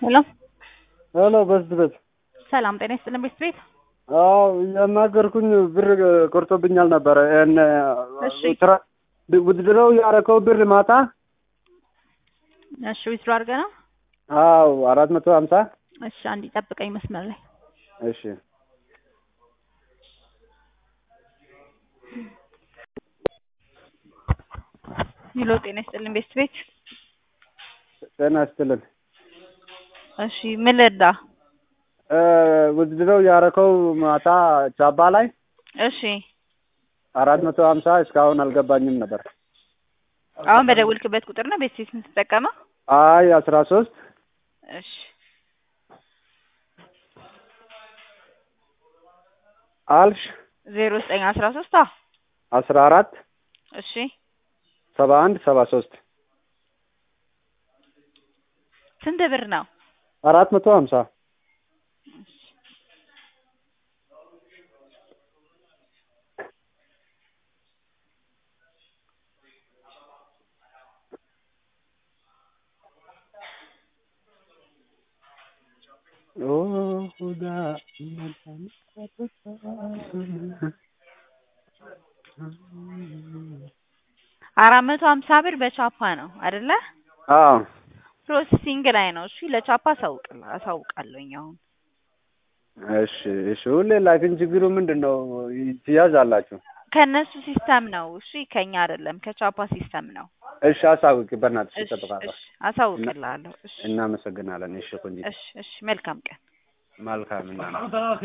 ሄሎ ሄሎ በስበት ሰላም ጤና ይስጥልን ቤት ቤት አዎ ያናገርኩኝ ብር ቆርጦብኛል ነበረ። ያን እሺ። ስራ ውድድረው ያረከው ብር ማታ እሺ ዊዝድሮ አድርገህ ነው? አዎ አራት መቶ ሀምሳ እሺ አንድ ጠብቀኝ መስመር ላይ እሺ ሄሎ ጤና ይስጥልን ቤት ቤት ጤና ይስጥልን። እሺ ምን ልርዳ? ውድድረው ያረከው ማታ ቻባ ላይ እሺ አራት መቶ ሀምሳ እስካሁን አልገባኝም ነበር። አሁን በደውልክበት ቁጥር ነው ቤት ቤት የምትጠቀመው? አይ አስራ ሶስት እሺ አልሽ ዜሮ ዘጠኝ አስራ ሶስት አዎ አስራ አራት እሺ ሰባ አንድ ሰባ ሶስት ስንት ብር ነው? አራት መቶ ሀምሳ አራት መቶ ሀምሳ ብር በቻፓ ነው አይደለ? አዎ ፕሮሰሲንግ ላይ ነው። እሺ ለቻፓ አሳውቅላ አሳውቃለሁኝ አሁን እሺ እሺ። ሁሌ ላኪን ችግሩ ምንድን ነው? ትያዛላችሁ። ከእነሱ ሲስተም ነው። እሺ ከኛ አይደለም ከቻፓ ሲስተም ነው። እሺ አሳውቂ፣ በእናትሽ እሺ እጠብቃለሁ። እሺ አሳውቅልሃለሁ። እሺ እናመሰግናለን። እሺ ቆንጆ እሺ እሺ መልካም ቀን። መልካም እና